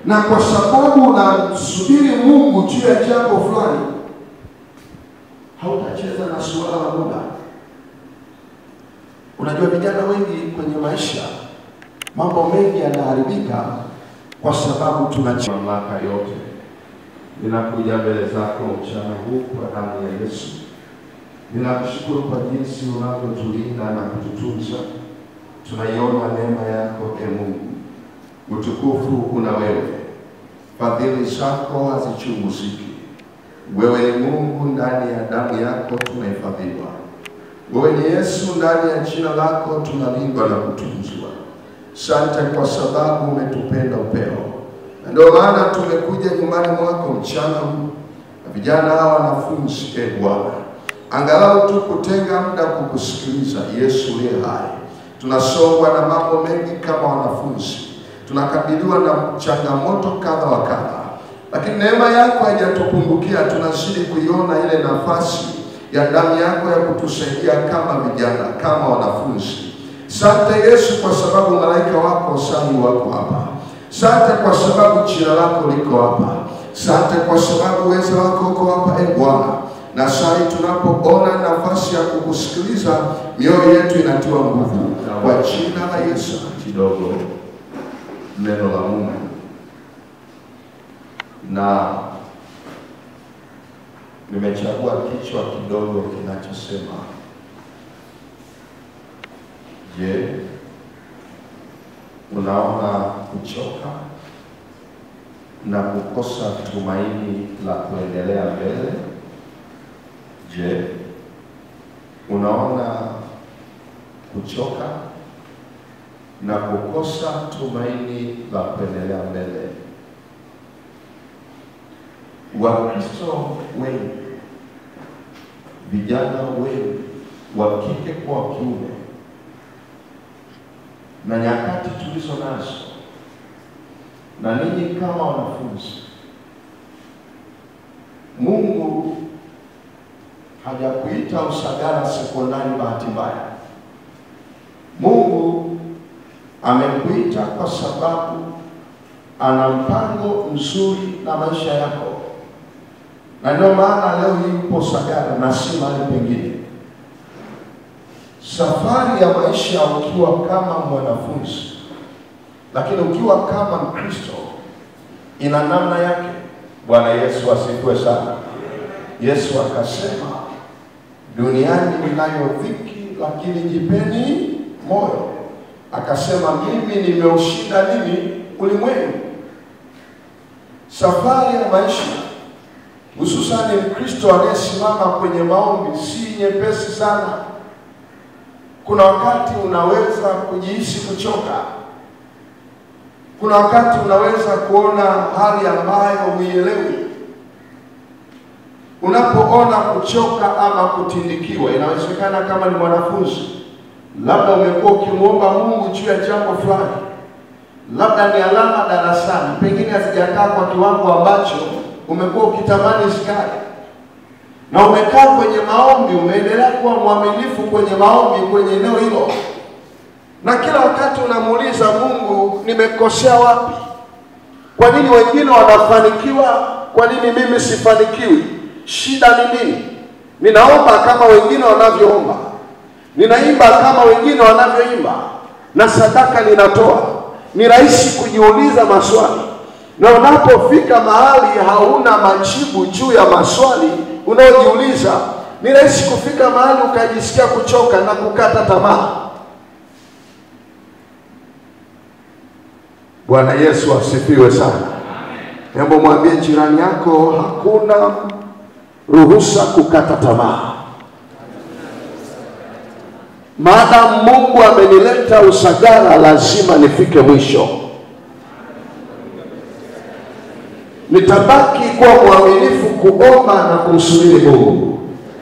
na kwa sababu unamsubiri Mungu juu ya jambo fulani, hautacheza na suala la muda. Unajua, vijana wengi kwenye maisha, mambo mengi yanaharibika kwa sababu tunacheza mamlaka yote. Ninakuja mbele zako mchana huu kwa damu ya Yesu. Ninakushukuru kwa jinsi unavyotulinda na kututunza. Tunaiona neema yako e Mungu, utukufu una wewe, fadhili zako hazichunguziki. Wewe ni Mungu, ndani ya damu yako tunahifadhiwa. Wewe ni Yesu, ndani ya jina lako tunalindwa na kutunzwa. Sante kwa sababu umetupenda upeo, na ndio maana tumekuja nyumbani mwako mchana huu na vijana hawa wanafunzi. E Bwana, angalau tu kutenga muda kukusikiliza. Yesu uliye hai, tunasongwa na mambo mengi kama wanafunzi, tunakabiliwa na changamoto kadha wa kadha, lakini neema yako haijatupungukia. Tunazidi kuiona ile nafasi ya damu yako ya kutusaidia kama vijana, kama wanafunzi. Sante Yesu kwa sababu malaika wako sahi wako hapa. Sante kwa sababu jina lako liko hapa. Sante kwa sababu uwezo wako uko hapa, e Bwana. Na sasa tunapoona nafasi ya kukusikiliza, mioyo yetu inatiwa nguvu kwa jina la Yesu. kidogo neno la Mungu na nimechagua kichwa kidogo kinachosema je, unaona kuchoka na kukosa tumaini la kuendelea mbele? Je, unaona kuchoka na kukosa tumaini la kuendelea mbele. Wakristo wengi, vijana wengi wa kike kwa wa kiume, na nyakati tulizo nazo, na ninyi kama wanafunzi, Mungu hajakuita Usagara sekondari bahati mbaya. Mungu amekuita kwa sababu ana mpango mzuri na maisha yako, na ndio maana leo hii upo Sagara na si mahali pengine. Safari ya maisha ukiwa kama mwanafunzi, lakini ukiwa kama Mkristo ina namna yake. Bwana Yesu asifiwe sana. Yesu akasema, duniani mnayo dhiki, lakini jipeni moyo. Akasema, mimi nimeushinda nini ulimwengu. Safari ya maisha, hususani Mkristo anayesimama kwenye maombi, si nyepesi sana. Kuna wakati unaweza kujihisi kuchoka, kuna wakati unaweza kuona hali ambayo huielewi. Unapoona kuchoka ama kutindikiwa, inawezekana kama ni mwanafunzi, labda umekuwa ukimwomba Mungu juu ya jambo fulani, labda ni alama darasani, pengine hazijakaa kwa kiwango ambacho umekuwa ukitamani zikae, na umekaa kwenye maombi, umeendelea kuwa mwaminifu kwenye maombi kwenye eneo hilo, na kila wakati unamuuliza Mungu, nimekosea wapi? Kwa nini wengine wanafanikiwa, kwa nini mimi sifanikiwi? Shida ni nini? Ninaomba kama wengine wanavyoomba, ninaimba kama wengine wanavyoimba, na sadaka ninatoa. Ni rahisi kujiuliza maswali, na unapofika mahali hauna majibu juu ya maswali unayojiuliza, ni rahisi kufika mahali ukajisikia kuchoka na kukata tamaa. Bwana Yesu asifiwe sana. Hebu mwambie jirani yako, hakuna ruhusa kukata tamaa. Maadamu Mungu amenileta Usagara, lazima nifike mwisho. Nitabaki kuwa mwaminifu kuomba na kumsubiri Mungu,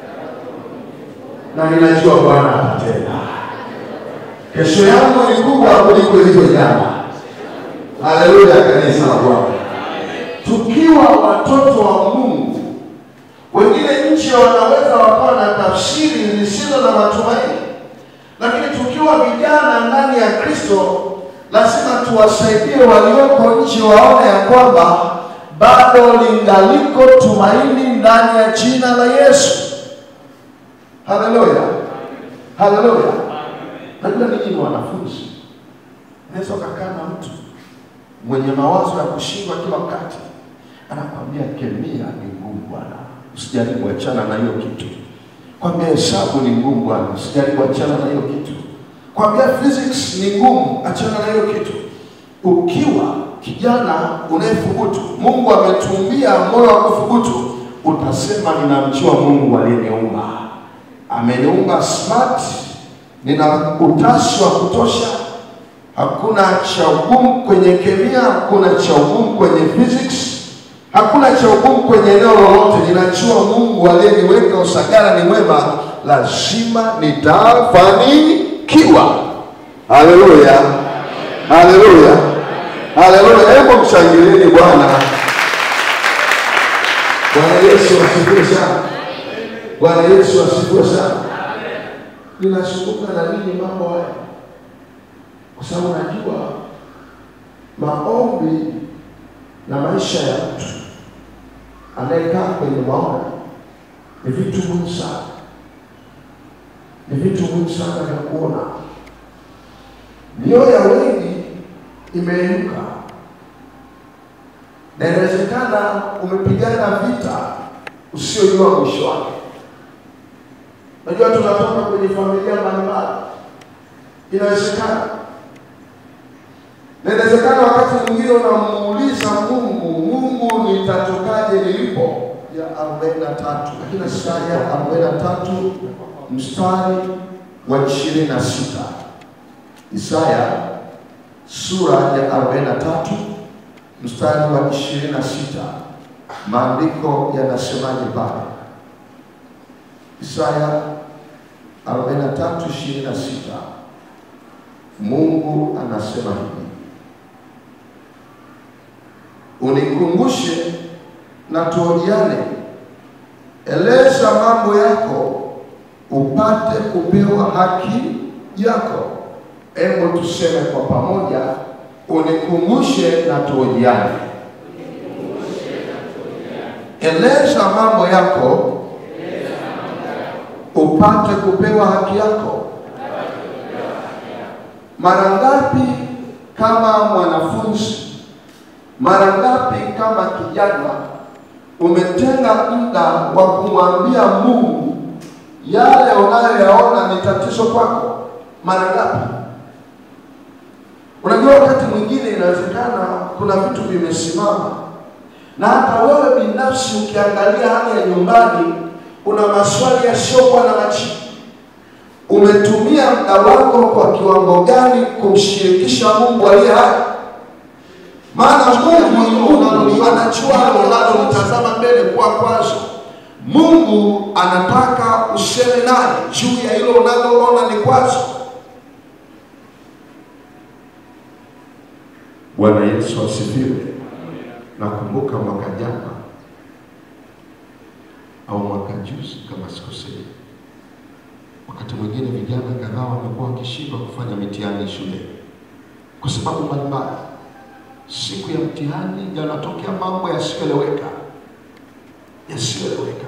na ninajua Bwana atatenda. Kesho yangu ni kubwa kuliko ilivyo jana. Haleluya, kanisa la Bwana. Tukiwa watoto wa Mungu, wengine nje wanaweza wakawa na tafsiri zisizo na matumaini, lakini tukiwa vijana ndani ya Kristo, lazima tuwasaidie walioko nje waone ya kwamba bado lingaliko tumaini ndani ya jina la Yesu. Haleluya, haleluya. Najua ninyi ni wanafunzi, unaweza ukakaa na mtu mwenye mawazo ya kushindwa kila wakati, anakwambia kemia ni ngumu bwana, usijaribu, achana na hiyo kitu. Kwambia hesabu ni ngumu bwana, usijaribu, achana na hiyo kitu. Kwambia physics ni ngumu, achana na hiyo kitu. Ukiwa kijana unayethubutu, Mungu ametumbia moyo wa kuthubutu, utasema ninamjua Mungu aliyeniumba, ameniumba smart, nina utashi wa kutosha, hakuna cha ugumu kwenye kemia, hakuna cha ugumu kwenye physics, hakuna cha ugumu kwenye eneo lolote. Ninajua Mungu aliyeniweka Usagara ni mwema, lazima nitafanikiwa. Haleluya, haleluya, haleluya! Hebu mshangilieni Bwana. Bwana Yesu asifiwe sana. Bwana Yesu asifiwe sana. Ninazungumza na nini mambo haya kwa sababu najua maombi na maisha ya mtu anayekaa kwenye maombi ni vitu muhimu sana, ni vitu muhimu sana vya kuona. Mioyo ya wengi imeinuka, na inawezekana umepigana vita usiojua mwisho wake. Najua tunatoka kwenye familia mbalimbali, inawezekana na inawezekana wakati mwingine unamuuliza Mungu, Mungu nitatokaje nilipo? ya 43 lakini Isaya 43 mstari wa 26. Isaya sura ya 43 mstari wa 26, maandiko yanasemaje pale? Isaya 43 26, Mungu anasema hivi unikumbushe na tuojiane, eleza mambo yako upate kupewa haki yako. Hebu tuseme kwa pamoja, unikumbushe na tuojiane, eleza mambo yako upate kupewa haki yako. Mara ngapi kama mwanafunzi mara ngapi kama kijana umetenga muda wa kumwambia Mungu yale unayoyaona ni tatizo kwako? Mara ngapi? Unajua, wakati mwingine inawezekana kuna vitu vimesimama, na hata wewe binafsi ukiangalia hali ya nyumbani, una maswali yasiyokuwa na majibu. Umetumia muda wako kwa kiwango gani kumshirikisha Mungu aliye hai? maana Mungu anajua unalolitazama mbele kwa kwazo. Mungu anataka useme naye juu ya hilo unaloona ni kwazo. Bwana Yesu asifiwe. Nakumbuka mwaka jana au mwaka juzi kama sikosei, wakati mwingine vijana kadhaa wamekuwa wakishindwa kufanya mitihani shule kwa sababu mbalimbali siku ya mtihani yanatokea mambo yasiyoeleweka, yasiyoeleweka.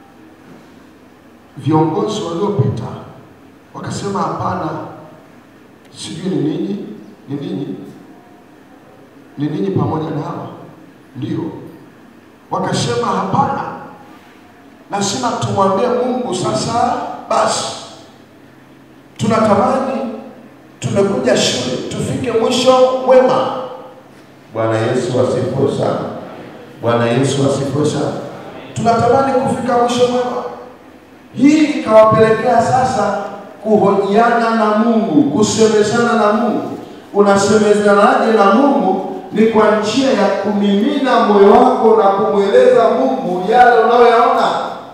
Viongozi waliopita wakasema hapana, sijui ni ninyi, ni ninyi, ni ninyi pamoja na hawa ndio, wakasema hapana, lazima tumwambie Mungu. Sasa basi, tunatamani tumekuja shule tufike mwisho mwema. Bwana Yesu asifiwe sana. Bwana Yesu asifiwe sana. Tunatamani kufika mwisho mwema. Hii ikawapelekea sasa kuhojiana na Mungu, kusemezana na Mungu. Unasemezanaje na Mungu? Ni kwa njia ya kumimina moyo wako na kumweleza Mungu yale unayoyaona.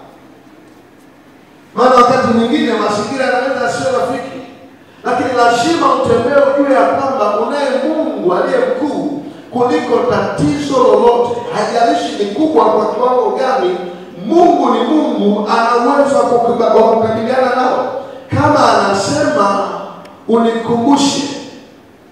Maana wakati mwingine mazingira yanaweza sio rafiki, lakini lazima utembee ujue ya kwamba unaye Mungu aliye mkuu kuliko tatizo lolote, hajalishi ni kubwa kwa kiwango gani. Mungu ni Mungu, ana uwezo wa kukabiliana nao. Kama anasema unikumbushe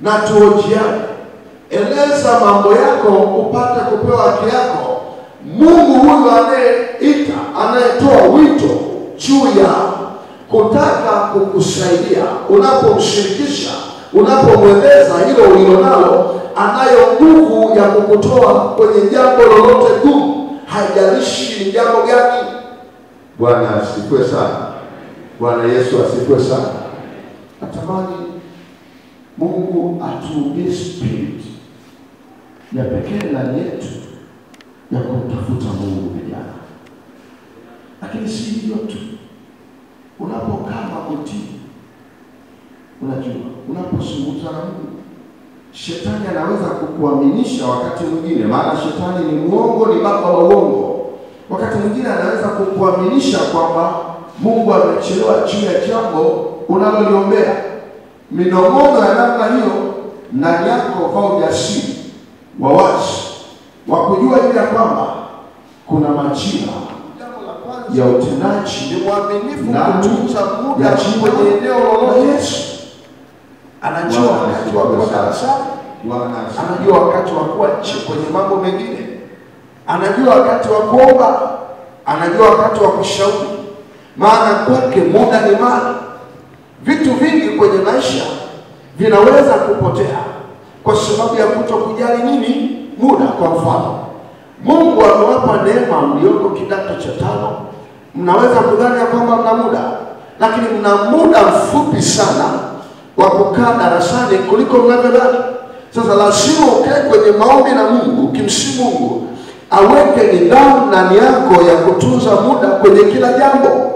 na tuhojiane. Eleza mambo yako upate kupewa haki yako. Mungu huyu anayeita, anayetoa wito juu ya kutaka kukusaidia, unapomshirikisha, unapomweleza hilo ulilo nalo, anayo nguvu ya kukutoa kwenye jambo lolote gumu, haijalishi ni jambo gani. Bwana asifiwe sana. Bwana Yesu asifiwe sana. Natamani Mungu atuumbie spirit ya pekee ndani yetu ya kumtafuta Mungu vijana. Lakini si hivyo tu, unapokaa magotini, unajua unapozungumza na Mungu, shetani anaweza kukuaminisha wakati mwingine, maana shetani ni mwongo, ni baba wa uongo. Wakati mwingine anaweza kukuaminisha kwamba Mungu amechelewa juu ya jambo unaloliombea. Minong'ono ya namna hiyo ndani yako, vaa ujasiri wa wazi wa kujua ile ya kwamba kuna majira ya utendaji ni mwaminifu na kutunza muda ya jimbo kwenye eneo lolote. Yesu anajua Bwana wakati wa kuwa asifiwe sana. darasani, Bwana asifiwe. anajua wakati wa kuwa nje kwenye mambo mengine, anajua wakati wa kuomba, anajua wakati wa kushauri, maana kwake muda ni mali. Vitu vingi kwenye maisha vinaweza kupotea kwa sababu ya kuto kujali nini muda. Kwa mfano, Mungu amewapa neema mlioko kidato cha tano, mnaweza kudhani ya kwamba mna muda, lakini mna muda mfupi sana wa kukaa darasani kuliko mnavyodhani. Sasa lazima ukae kwenye maombi na Mungu, ukimsihi Mungu aweke nidhamu ndani yako ya kutunza muda kwenye kila jambo.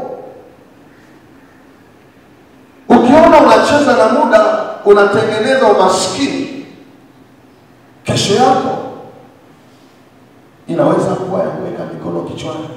Ukiona unacheza na muda, unatengeneza umaskini. Kesho yako inaweza kuwa ya kuweka mikono kichwani.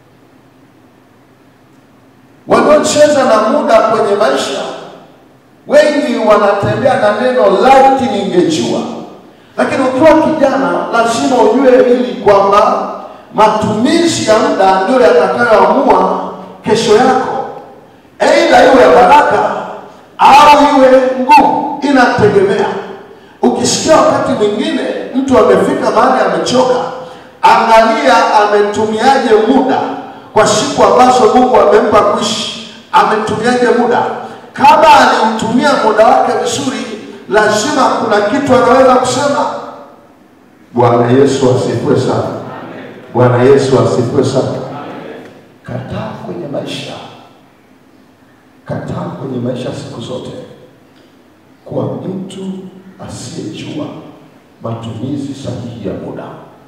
Wanaocheza na muda kwenye maisha, wengi wanatembea na neno laiti ningejua. Lakini ukiwa kijana, lazima ujue hili kwamba matumizi ya muda ndio yatakayoamua kesho yako, aidha iwe ya baraka au iwe ngumu, inategemea. Ukisikia wakati mwingine mtu amefika mahali amechoka, angalia ametumiaje muda kwa siku ambazo Mungu amempa kuishi, ametumiaje muda. Kama aliutumia muda wake vizuri, lazima kuna kitu anaweza kusema. Bwana Yesu asifiwe sana. Bwana Yesu asifiwe sana. Kataa kwenye maisha, kataa kwenye maisha siku zote kuwa mtu asiyejua matumizi sahihi ya muda.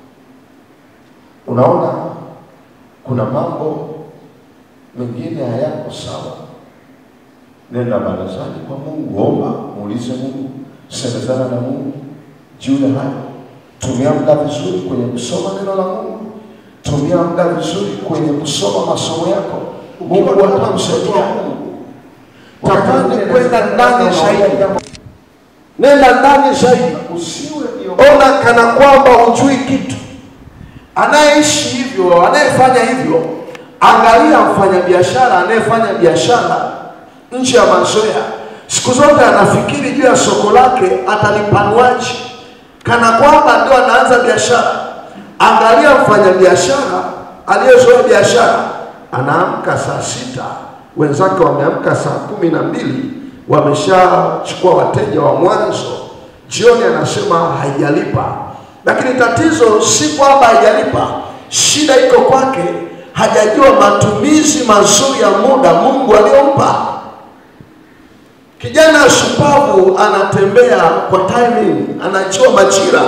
Unaona, kuna mambo mengine hayako sawa. Nenda barazani kwa Mungu, omba, muulize Mungu, semezana na Mungu juu ya hayo. Tumia muda vizuri kwenye kusoma neno la Mungu, tumia muda vizuri kwenye kusoma masomo yako. Mungu atakusaidia. Tamani kwenda ndani zaidi, nenda ndani zaidi, usiwe ona kana kwamba hujui kitu. Anayeishi hivyo, anayefanya hivyo, angalia mfanyabiashara anayefanya biashara nje ya mazoea, siku zote anafikiri juu ya soko lake atalipanuaje, kana kwamba ndio anaanza biashara. Angalia mfanyabiashara aliyezoea biashara, anaamka saa sita, wenzake wameamka saa kumi na mbili, wameshachukua wateja wa mwanzo, jioni anasema haijalipa. Lakini tatizo si kwamba haijalipa, shida iko kwake, hajajua matumizi mazuri ya muda Mungu aliyompa. Kijana shupavu anatembea kwa timing, anajua majira.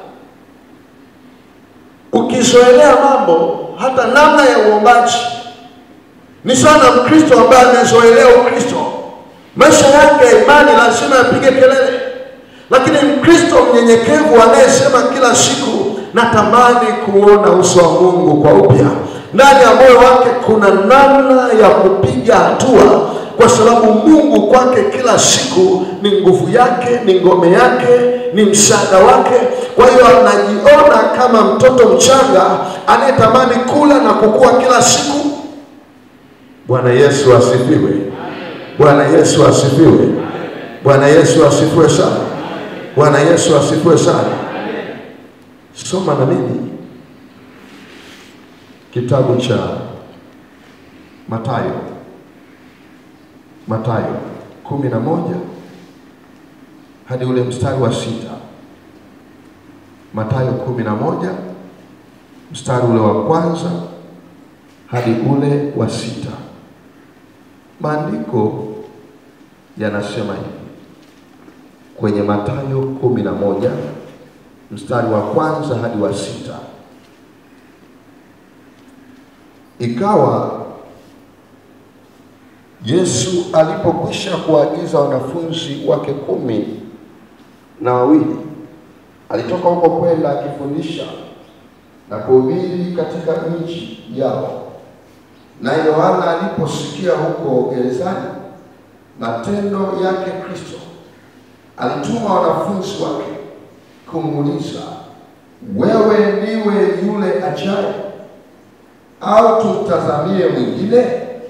Ukizoelea mambo, hata namna ya uombaji ni sana. Mkristo ambaye amezoelea Ukristo, maisha yake ya imani lazima yapige kelele, lakini Mkristo mnyenyekevu anayesema kila siku, natamani kuona uso wa Mungu kwa upya, ndani ya moyo wake kuna namna ya kupiga hatua kwa sababu Mungu kwake kila siku ni nguvu yake, ni ngome yake, ni msaada wake. Kwa hiyo anajiona kama mtoto mchanga anayetamani kula na kukua kila siku. Bwana Yesu asifiwe! Bwana Yesu asifiwe! Bwana Yesu asifiwe sana. Bwana Yesu asifiwe sana. Soma na mimi kitabu cha Mathayo, Mathayo kumi na moja hadi ule mstari wa sita. Mathayo kumi na moja mstari ule wa kwanza hadi ule wa sita. Maandiko yanasema hivi kwenye Mathayo kumi na moja mstari wa kwanza hadi wa sita. Ikawa Yesu alipokwisha kuagiza wanafunzi wake kumi na wawili, alitoka huko kwenda akifundisha na kuhubiri katika nchi yao. Na Yohana aliposikia huko gerezani matendo yake Kristo, alituma wanafunzi wake kumuuliza, wewe ndiwe yule ajaye au tumtazamie mwingine?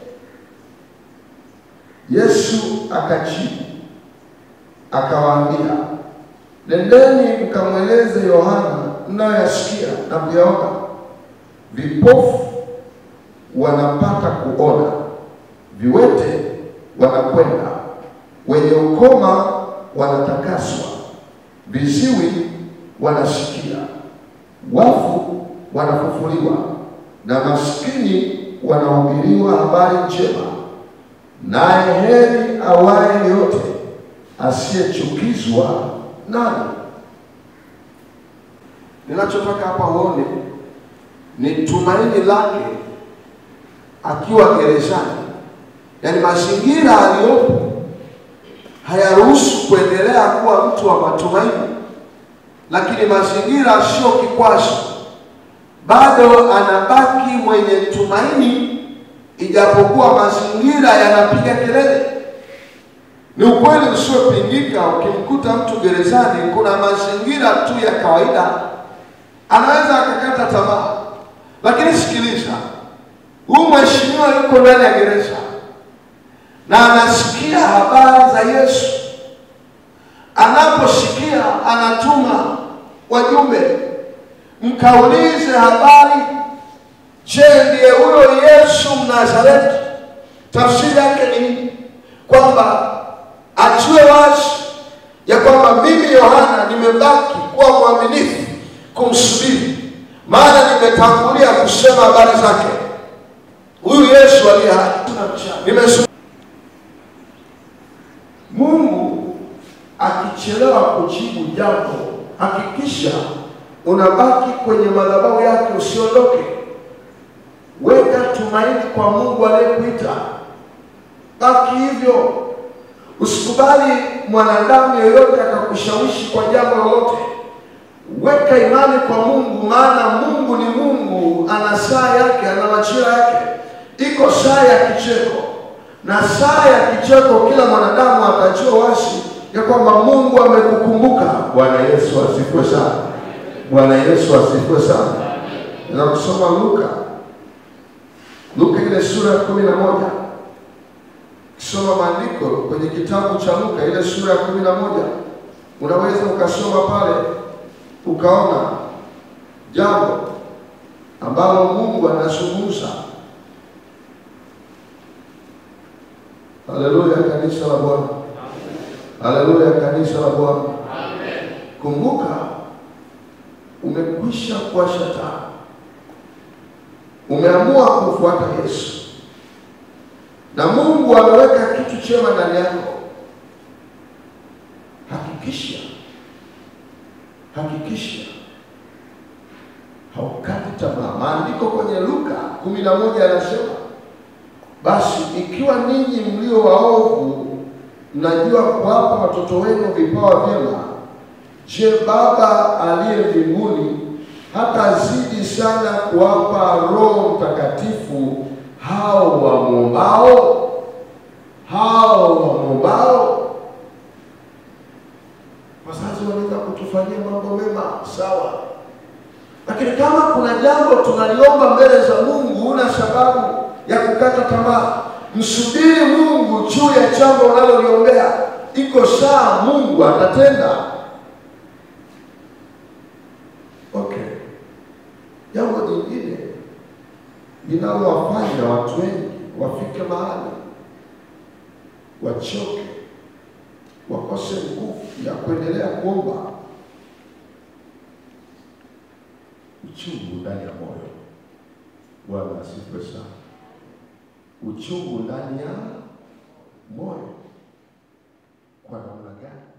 Yesu akajibu akawaambia, nendeni mkamweleze Yohana mnayoyasikia na kuyaona, vipofu wanapata kuona, viwete wanakwenda, wenye ukoma wanatakaswa, viziwi wanasikia, wafu wanafufuliwa, na maskini wanahubiriwa habari njema. Naye heri awaye yote asiyechukizwa nani. Ninachotaka hapa uone ni tumaini lake akiwa gerezani, yaani mazingira aliyopo hayaruhusu kuendelea kuwa mtu wa matumaini, lakini mazingira sio kikwazo, bado anabaki mwenye tumaini, ijapokuwa mazingira yanapiga kelele. Ni ukweli usiopingika, ukimkuta mtu gerezani, kuna mazingira tu ya kawaida, anaweza akakata tamaa. Lakini sikiliza, huyu mheshimiwa yuko ndani ya gereza na anasikia habari za Yesu. Anaposikia anatuma wajumbe, mkaulize habari. Je, ndiye huyo Yesu Mnazareti? Tafsiri yake ni nini? Kwamba ajue wazi ya kwamba mimi Yohana nimebaki kuwa mwaminifu kumsubiri, maana nimetangulia kusema habari zake. Huyu Yesu aliye hai nimesubiri. Mungu akichelewa kujibu jambo, hakikisha unabaki kwenye madhabahu yake, usiondoke. Weka tumaini kwa Mungu aliyekuita, baki hivyo. Usikubali mwanadamu yeyote akakushawishi kwa jambo lolote. Weka imani kwa Mungu, maana Mungu ni Mungu, ana saa yake, ana majira yake. Iko saa ya kicheko na saa ya kicheko, kila mwanadamu atajua wazi ya kwamba Mungu amekukumbuka. Bwana Yesu asifiwe sana. Bwana Yesu asifiwe sana. Na kusoma Luka, Luka ile sura ya kumi na moja kisoma maandiko kwenye kitabu cha Luka ile sura ya kumi na moja unaweza ukasoma pale ukaona jambo ambalo Mungu anazungumza. Haleluya, kanisa la Bwana. Haleluya, kanisa la Bwana. Kumbuka, umekwisha kuwasha taa, umeamua kumfuata Yesu na Mungu ameweka kitu chema ndani yako. Hakikisha, hakikisha haukati tamaa. Maandiko kwenye Luka kumi na moja yanasema basi ikiwa ninyi mlio waovu mnajua kuwapa watoto wenu vipawa vyema, je, Baba aliye mbinguni hatazidi sana kuwapa Roho Mtakatifu hao wamwombao? Hao wamwombao. Wazazi wanaweza kutufanyia mambo mema, sawa, lakini kama kuna jambo tunaliomba mbele za Mungu, una sababu ya kukata tamaa. Msubiri Mungu juu ya jambo unaloliombea. Iko saa Mungu atatenda. jambo jingine linalowafanya watu wengi wafike mahali wachoke, wakose nguvu ya kuendelea kuomba, uchungu ndani ya moyo. Bwana asifiwe sana. Uchungu ndani ya moyo. Kwa namna gani?